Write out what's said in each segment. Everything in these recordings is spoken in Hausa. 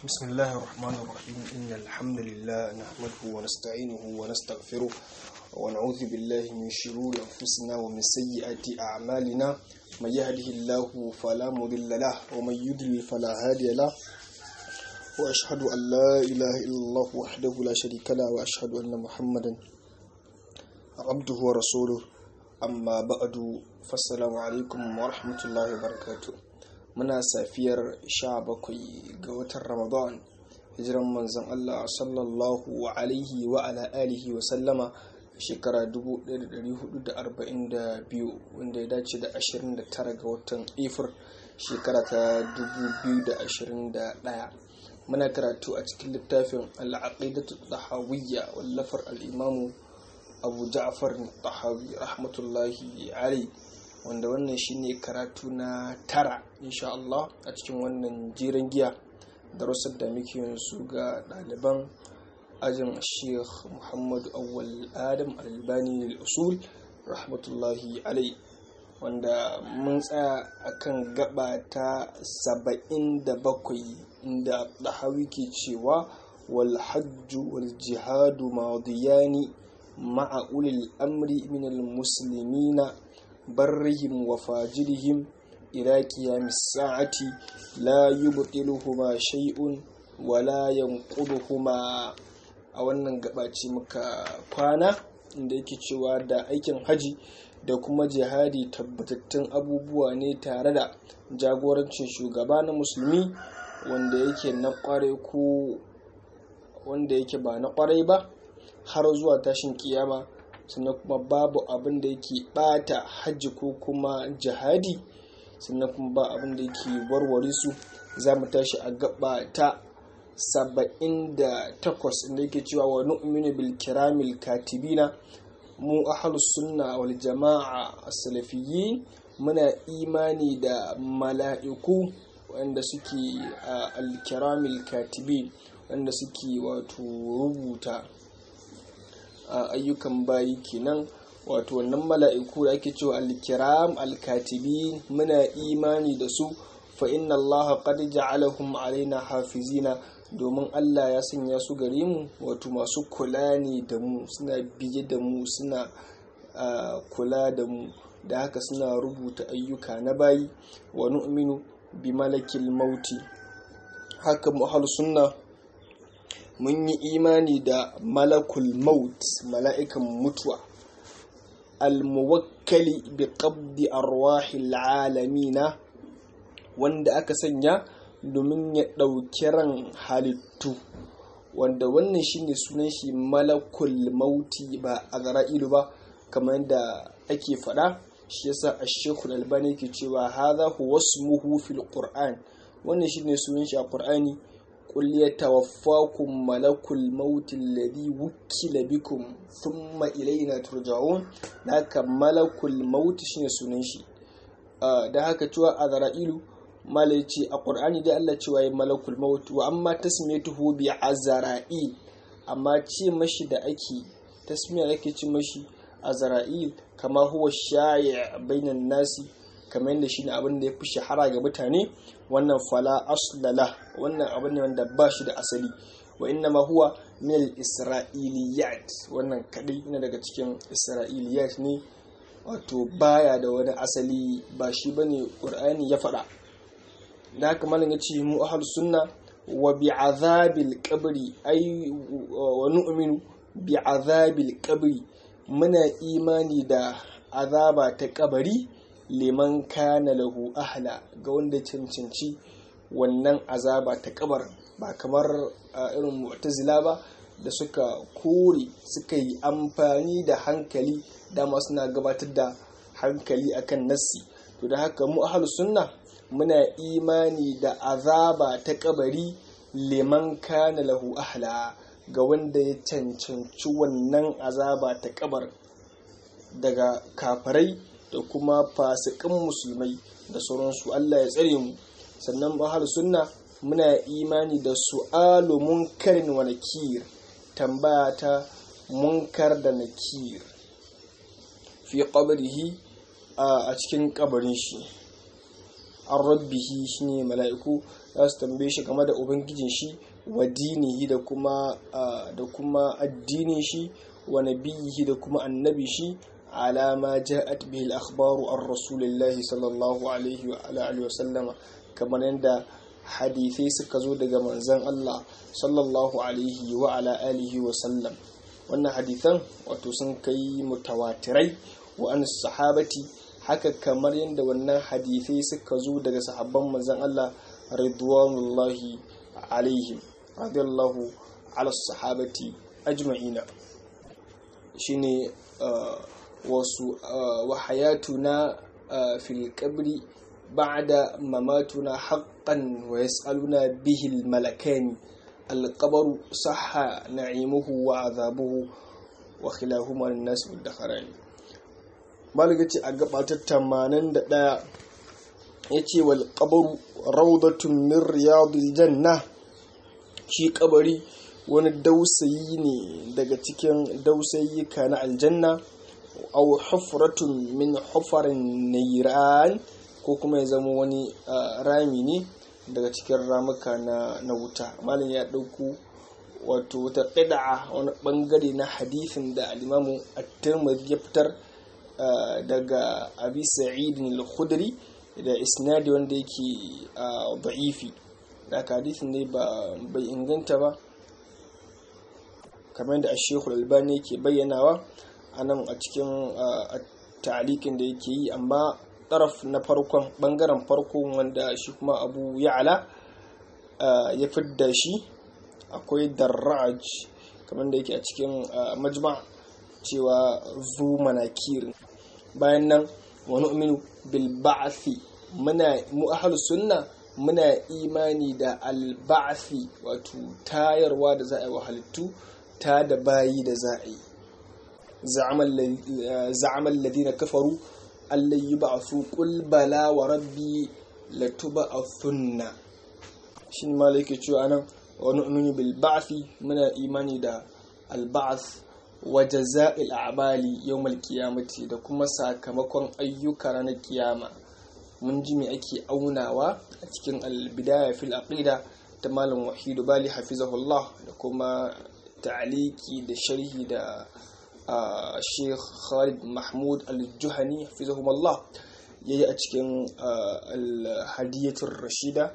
بسم الله الرحمن الرحيم إن الحمد لله نحمده ونستعينه ونستغفره ونعوذ بالله من شرور أنفسنا ومن سيئات أعمالنا من يهده الله فلا مضل له ومن يضلل فلا هادي له وأشهد أن لا إله إلا الله وحده لا شريك له وأشهد أن محمدا عبده ورسوله أما بعد فالسلام عليكم ورحمة الله وبركاته muna safiyar 17 ga watan ramadan hijiran manzon Allah sallallahu alaihi wa ala alihi wa sallama shekara 1442 wanda ya dace da 29 ga watan ifir shekara ta 2021 muna karatu a cikin littafin al'aqidatu tahawiyya wallafar al'imamu abu ja'far tahawi rahmatullahi alaihi wanda wannan shine karatu na tara insha Allah a cikin wannan jiran giya darussan da muke su ga ɗaliban ajin sheikh muhammadu awwal adam albani usul rahmatullahi alai wanda mun tsaya akan gaba ta saba'in da bakwai inda ɗahawi ke cewa wal hajju wal jihadu madiyani ma'a ulil amri minal muslimina برهم وفاجرهم إلى قيام الساعة لا يبطلهما شيء ولا ينقضهما a wannan gabaci muka kwana inda yake cewa da aikin haji da kuma jihadi tabbatattun abubuwa ne tare da jagorancin shugaba na musulmi wanda yake na kwarai ko wanda yake ba na kwarai ba har zuwa tashin kiyama sannan kuma babu abin da yake bata hajji ko kuma jihadi sannan kuma ba abin da yake warware su za mu tashi a gaba ta saba'in da takwas inda yake cewa wa nu'minu bil kiramil katibina mu ahlus sunna wal jama'a as-salafiyyin muna imani da mala'iku wanda suke al-kiramil katibin wanda suke wato rubuta ayyukan bayi kenan wato wannan mala'iku da ake cewa alkiram alkatibi muna imani da su fa inna Allah qad ja'alahum alaina hafizina domin Allah ya sanya su gare mu wato masu kula ne da mu suna biye da mu suna kula da mu da haka suna rubuta ayyuka na bayi wa nu'minu bi malakil mauti haka mu sunna mun yi imani da malakul maut mala'ikan mutuwa almuwakkali bi qabdi arwahil alamina wanda aka sanya domin ya ɗauki ran halittu wanda wannan shine sunan shi malakul mauti ba a zara'ilu ba kamar yadda ake faɗa shi yasa a shekul albani ke cewa haza huwa smuhu fil qur'an wannan shine sunan shi a qur'ani قل يتوفاكم ملك الموت الذي وكل بكم ثم إلينا ترجعون haka malakul maut shine sunan shi da haka cewa azra'ilu malai ce a qur'ani da Allah cewa ya malakul maut wa amma tasmiyatuhu bi azra'il amma ce mashi da ake tasmiya ake ce mashi azra'il kama huwa shayi' bainan nasi kamar yadda shine abin da ya fi shahara ga mutane wannan fala aslala wannan abin ne wanda ba shi da asali wa inna ma huwa min isra'iliyat wannan kadai ina daga cikin isra'iliyat ne wato baya da wani asali ba shi bane qur'ani ya faɗa da haka malam ya ce mu ahlus sunna wa bi azabil qabri ay wa nu'minu bi azabil qabri muna imani da azaba ta kabari liman kana lahu ahla ga wanda cancanci wannan azaba ta kabar ba kamar irin mu'tazila ba da suka kore suka yi amfani da hankali dama suna gabatar da hankali akan nassi to da haka mu ahlus sunna muna imani da azaba ta kabari liman kana lahu ahla ga wanda ya cancanci wannan azaba ta kabar daga kafarai da kuma fasikan musulmai da sauransu Allah ya tsare mu sannan bahar sunna muna imani da su'alu munkarin wa nakir tambaya ta munkar da nakir fi qabrihi a cikin kabarin shi an rabbihi shine mala'iku za su tambaye shi game da ubangijin shi wa dinihi da kuma da kuma addinin shi wa nabiyihi da kuma annabi shi ala ma ja'at bihi al-akhbaru an rasulillahi sallallahu alaihi wa alihi wa sallama kamar yadda hadithai suka zo daga manzon Allah sallallahu alaihi wa ala alihi wa sallam wannan hadithan wato sun kai mutawatirai wa an sahabati haka kamar yadda wannan hadithai suka zo daga sahabban manzon Allah ridwanullahi alaihim radiyallahu ala sahabati ajma'ina shine wasu wa hayatuna fil qabri ba'da mamatuna haqqan wa yas'aluna bihi al malakani al qabru sahha na'imuhu wa azabuhu wa khilahuma lin nas wal dakharani malaka ce a gabatar 81 yace wal qabru rawdatun min riyadil janna shi kabari wani dausayi ne daga cikin dausayyika na aljanna aw hufratun min hufarin nairan ko kuma ya zama wani rami ne daga cikin ramuka na, na wuta malin ya ɗauku wato wata ƙida'a wani ɓangare na hadithin da alimamu at-tirmidhi ya fitar daga abi sa'idin al-khudri da isnadi wanda yake da'ifi da hadithin ne ba bai inganta ba kamar da ashekul albani yake bayyanawa a nan a cikin ta'alikin da yake yi amma ɗaraf na farkon ɓangaren farko wanda shi kuma abu ya'ala ya fidda shi akwai darraj kamar da yake a cikin majma cewa zu manakir bayan nan wani uminu bil ba'athi muna mu sunna muna imani da alba'athi wato tayarwa da za a yi wa halittu ta da bayi da za a yi za'amal ladina kafaru allai yi ba'afu qul bala wa rabbi latuba'athunna shi ne malaka cewa nan wa nu'minu bil ba'thi muna imani da al ba'th wa jaza'il a'mali yawmal qiyamati da kuma sakamakon ayyuka ranar kiyama mun ji me ake aunawa a cikin al bidaya fil aqida ta malam wahidu bali hafizahullah da kuma ta'aliki da sharhi da sheikh khalid mahmud al-juhani hafizahumullah ya yi a cikin al-hadiyatul rashida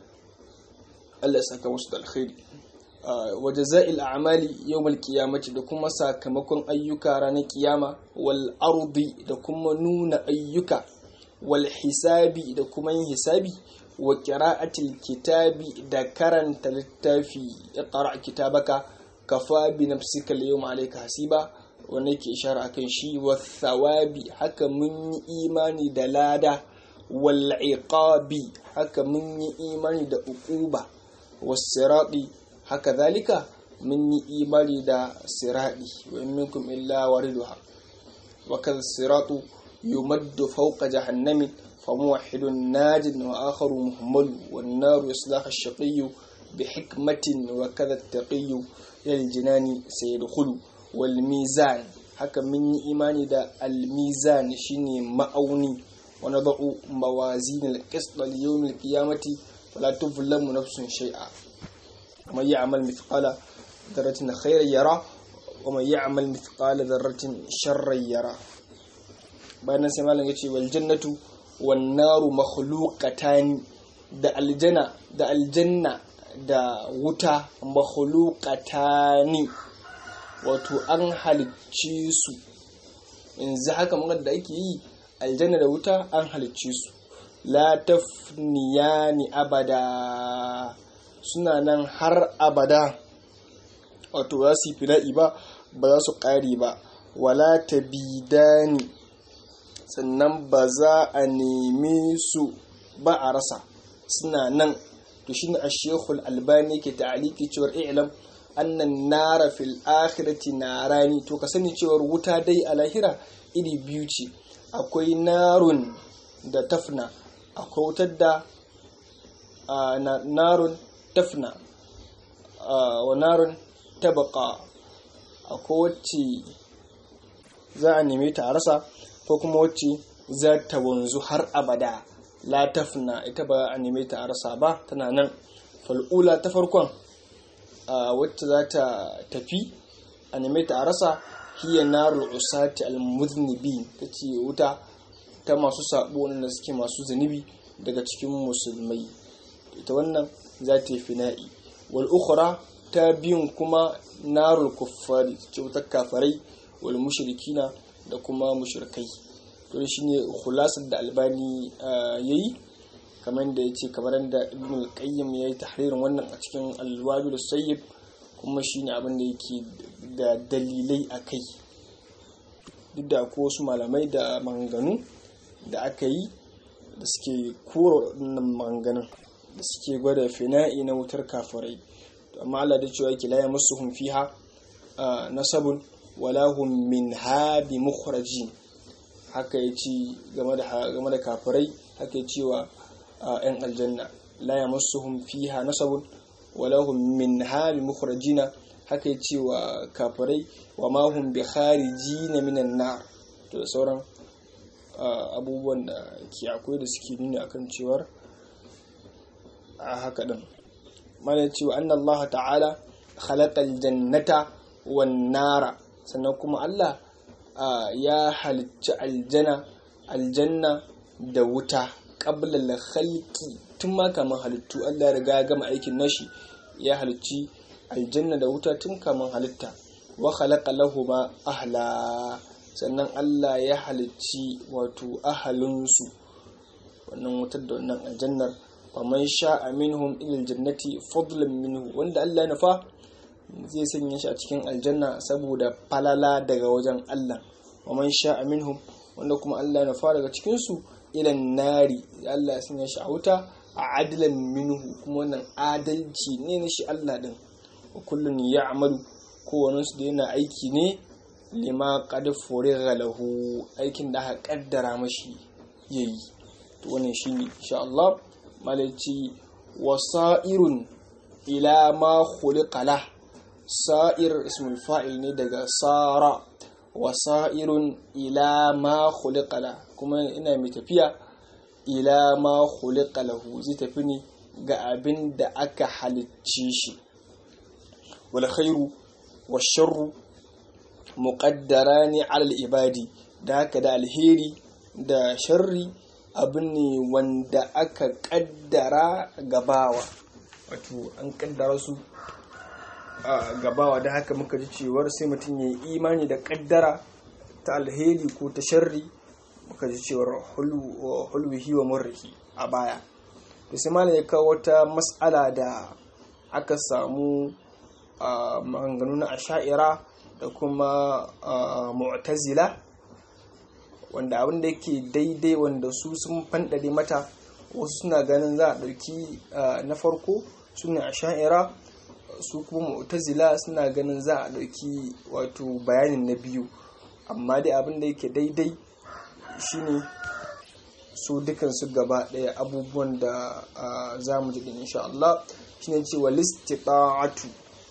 allah saka musu da alkhairi waje za'il a'mali yawmal qiyamati da kuma sakamakon ayyuka ranar kiyama wal ardi da kuma nuna ayyuka wal hisabi da kuma yin hisabi wa qira'atil kitabi da karanta littafi iqra kitabaka kafa bi nafsika al-yawma alayka hasiba wanda yake ishara akan shi wa thawabi haka mun yi imani da lada wal iqabi haka mun yi imani da uquba was sirati haka zalika mun yi imani da sirati wa in minkum illa wariduha wa kadha siratu yumaddu fawqa jahannami فموحد ناج وآخر مهمل والنار يصلاح الشقي بحكمة وكذا التقي إلى الجنان سيدخل والميزان haka mun yi imani da almizan shine ma'auni wa nadau mawazin alqist li yawm alqiyamati fala tuzlamu nafsun shay'a man ya'mal mithqala dharratin khayran yara wa man ya'mal mithqala dharratin sharran yara bayan sai malam yace wal jannatu wan naru makhluqatan da aljanna da aljanna da wuta makhluqatani wato an halicce su yanzu haka magana da ake yi aljanna da wuta an halicce su la tafniyani abada suna nan har abada wato ba su yi fila'i ba ba za su ƙare ba wala tabidani sannan ba za a neme su ba a rasa suna nan to shine ashekul albani ke ta'aliki cewar i'lam annan nara fil akhirati narani to ka sani cewar wuta dai a lahira iri biyu ce akwai narun da tafna akwai wutar da narun tafna wa narun tabaka akwai wacce za a neme ta a rasa ko kuma wacce za ta wanzu har abada la tafna ita ba a neme ta a rasa ba tana nan fal'ula ta farkon wacce za ta tafi a neme ta a rasa hiya narul usati al-muznibi ta ce wuta ta masu sabo wanda suke masu zunubi daga cikin musulmai ita wannan za ta yi fina'i wal ukhra ta biyun kuma narul kuffari ce wutar kafarai wal mushrikina da kuma mushrikai to shine khulasar da albani yayi kamar da yace kamar da ibn al-qayyim yayi tahririn wannan a cikin al-wabil sayyib kuma shine abin da yake da dalilai akai duk da ko wasu malamai da maganganu da aka yi da suke kora wannan maganganun da suke gwada fina'i na wutar kafirai amma Allah da cewa yake la yamassuhum fiha nasabun wala hum minha bi mukhrajin haka yace game da game da kafirai haka cewa yan aljanna la yamassuhum fiha nasabun wala hum minha bi mukhrajina haka yace wa kafirai wa ma hum bi kharijina minan nar to da sauran abubuwan da ke akwai da suke nuni akan cewar a haka din mana cewa anna Allah ta'ala khalaqal jannata wan nara sannan kuma Allah ya halicci aljana aljanna da wuta qabla al khalqi tun ma kaman halittu Allah ya riga ya gama aikin nashi ya halicci aljanna da wuta tun kaman halitta wa khalaqa lahuma ahla sannan Allah ya halicci wato ahalinsu wannan wutar da wannan aljannar faman sha'a minhum ilal jannati fadlan minhu wanda Allah ya nufa zai sanya shi a cikin aljanna saboda falala daga wajen Allah faman sha'a minhum wanda kuma Allah ya nufa daga cikin su ilan nari Allah ya sanya shi a wuta a adlan minhu kuma wannan adalci ne na shi Allah din wa kullun ya'malu kowanne su da yana aiki ne lima qad furiga lahu aikin da aka kaddara mashi yayi to wannan shine insha Allah malaci wasa'irun ila ma khuliqala sa'ir ismul fa'il ne daga sara wasa'irun ila ma khuliqala kuma ina mai tafiya ila ma khuliqalahu zai tafi ne ga abin da aka halicce shi wal khairu wash sharru muqaddarani ala al ibadi da haka da alheri da sharri abu ne wanda aka kaddara gabawa wato an kaddara su a gabawa da haka muka ji cewar sai mutum ya yi imani da kaddara ta alheri ko ta sharri muka ji cewar hulwihi wa murrihi a baya da sai malam ya kawo wata matsala da aka samu maganganu na asha'ira da kuma mu'tazila wanda abin da yake daidai wanda su sun fanɗare mata wasu suna ganin za a ɗauki na farko su ne a sha'ira su kuma mu'tazila suna ganin za a ɗauki wato bayanin na biyu amma dai abin da yake daidai shine su dukansu gaba ɗaya abubuwan da za mu ji insha Allah shine cewa listita'atu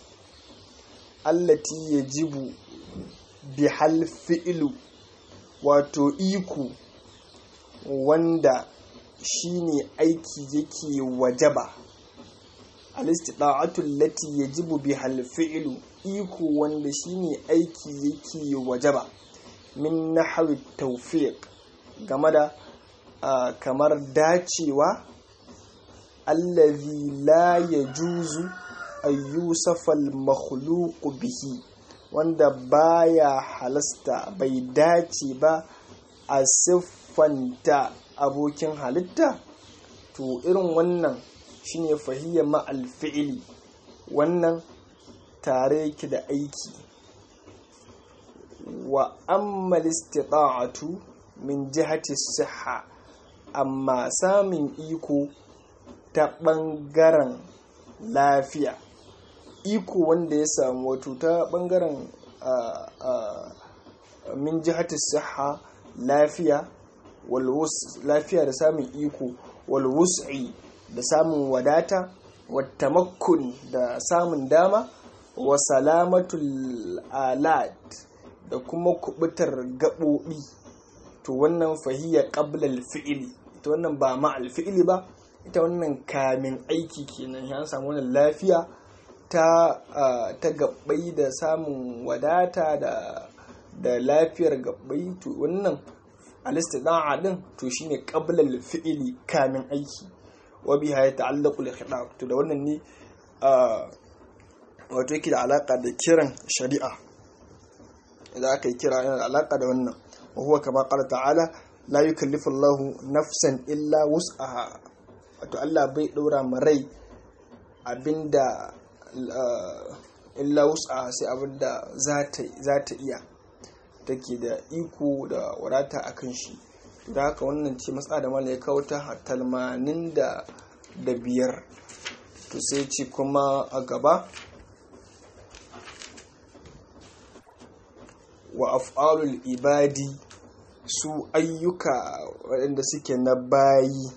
allati yajibu bihal fi'lu wato iko wanda shine aiki yake wajaba al-istita'atu allati yajibu biha al-fi'lu iko wanda shine aiki yake wajaba min nahwi tawfiq game da kamar dacewa allazi la yajuzu ayyusafa al-makhluq bihi wanda baya halasta bai dace ba a siffanta abokin halitta to irin wannan shine fahiyya ma'al fi'ili wannan tare yake da aiki wa amma istita'atu min jihati siha amma samun iko ta ɓangaren lafiya iko wanda ya samu wato ta bangaren min jihati siha lafiya lafiya da samun iko walwus'i da samun wadata watamakkun da samun dama wa salamatul alat da kuma kubutar gaɓoɓi to wannan fahiyar ƙablal fi'ili ita wannan ba ma'al fi'ili ba ita wannan kamin aiki kenan ya samu wannan lafiya ta ta gabbai da samun wadata da da lafiyar gabbai to wannan alistida'a din to shine qabla al-fi'li kamin aiki wa biha yata'allaqu al-khitab to da wannan ne wato yake da alaka da kiran shari'a idan aka yi kira yana da alaka da wannan wa huwa kama qala ta'ala la yukallifu Allahu nafsan illa wus'aha wato Allah bai ɗora ma rai abinda illa wus'aha sai abinda za ta iya take da iko da wadata a kan shi da haka wannan ce matsa da mala ya kawo ta talmanin da da biyar to sai ce kuma a gaba wa af'alul ibadi su ayyuka waɗanda suke na bayi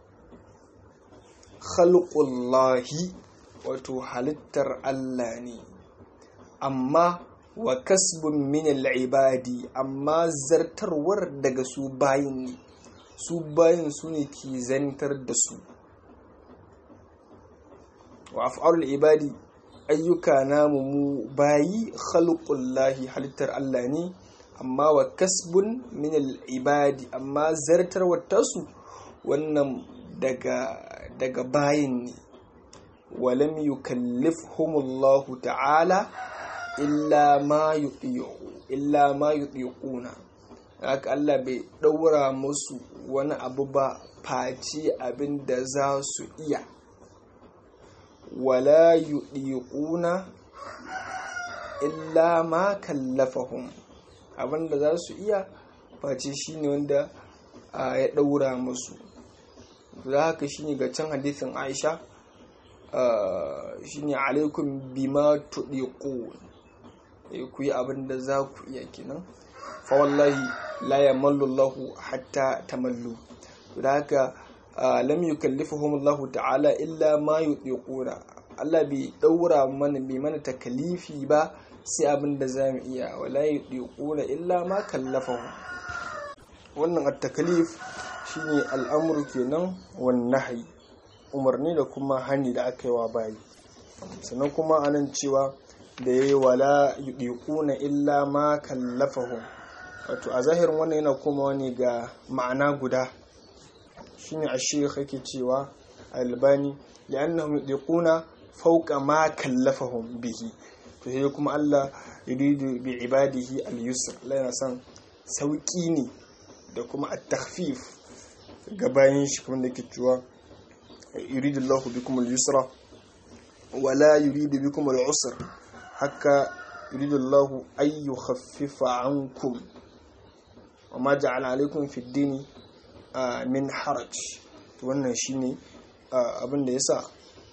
khalqullahi wato halittar Allah ne amma wa kasbun min ibadi amma zartarwar daga su bayin ne su bayin su ne ke zantar da su wa af'alul ibadi ayyuka namu mu bayi khalqullahi halittar Allah ne amma wa kasbun min ibadi amma zartarwar tasu wannan daga daga bayin ne walam yukallifhumullahu ta'ala illa ma yuɗi'u illa ma yuɗi'una haka Allah bai ɗaura musu wani abu ba face abin da za su iya wala yuɗi'una illa ma kallafahum abin da za su iya face shine wanda ya ɗaura musu da haka shine ga can hadisin Aisha shine alaikum bima tuɗiƙun ku yi abin da za ku iya kenan fa wallahi la yamallu Allah hatta tamallu da haka lam yukallifuhum Allah ta'ala illa ma yutiquna Allah bai daura mana bai mana takalifi ba sai abin da za mu iya wala yutiquna illa ma kallafahu wannan at-takalif shine al'amru kenan wan nahyi umarni da kuma hani da aka yi wa bayi sannan kuma anan cewa da ya yi wala yuɗiƙuna illa ma kallafahum wato a zahirin wannan yana komawa ne ga ma'ana guda shine a shekh yake cewa albani li'annahum yuɗiƙuna fauka ma kallafahum bihi to sai kuma Allah yuridu bi ibadihi al-yusr Allah yana son sauki ne da kuma at-takhfif ga bayan shi kuma da ke cewa yuridu Allah bikum al-yusra wala yuridu bikum al-usra haka yuridu Allah ay yukhaffifa ankum wa ma ja'ala alaykum fi ad-dini min haraj to wannan shine abin da yasa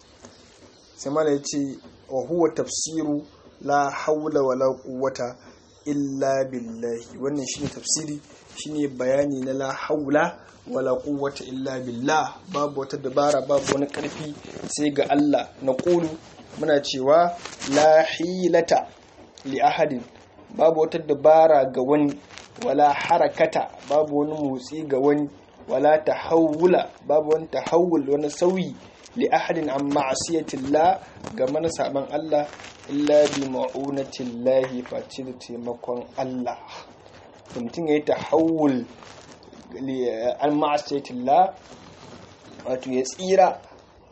sai mala yace wa huwa tafsiru la hawla wala quwwata illa billahi wannan shine tafsiri shine bayani na la haula wala quwwata illa billah babu wata dabara babu wani karfi sai ga Allah na qulu muna cewa la hilata li ahadin babu wata dabara ga wani wala harakata babu wani motsi ga wani wala tahawula babu wani tahawul wani sauyi li ahadin an ma'asiyatillah ga mana saban Allah illa bi ma'unatillahi face da taimakon Allah mutum ya yi tahawul an ma'asiyatillah wato ya tsira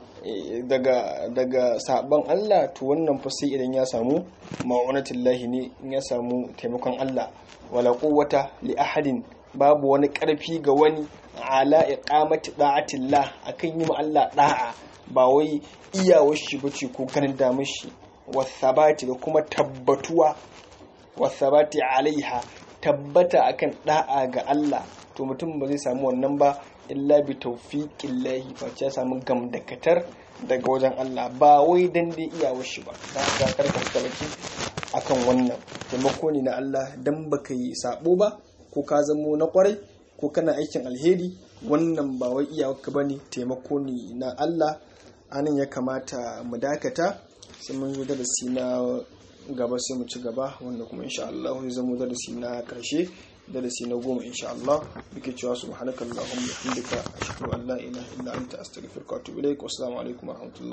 daga daga saban Allah to wannan fa sai idan ya samu ma'unatillahi ne in ya samu taimakon Allah wala quwwata li ahadin babu wani karfi ga wani ala iqamati da'atillah akan yi ma Allah da'a ba wai iyawar shi bace ko ganin damar shi wasabati da kuma tabbatuwa wasabati alaiha tabbata akan da'a ga Allah to mutum ba zai samu wannan ba illa bi tawfiqin lahi face ya samu gamdakatar daga wajen Allah ba wai dan dai iyawar shi ba da ga karka baki akan wannan taimako ne na Allah dan baka yi sabo ba ko ka zamo na kwarai ko kana aikin alheri wannan ba wai iyawarka bane taimako ne na Allah anan ya kamata mu dakata sai mun zo darasi na gaba sai mu ci gaba wanda kuma insha Allah zai zama darasi na karshe darasi na goma insha Allah muke cewa subhanakallahumma wa bihamdika ashhadu an la ilaha illa anta astaghfiruka wa atubu ilaik wassalamu alaikum warahmatullahi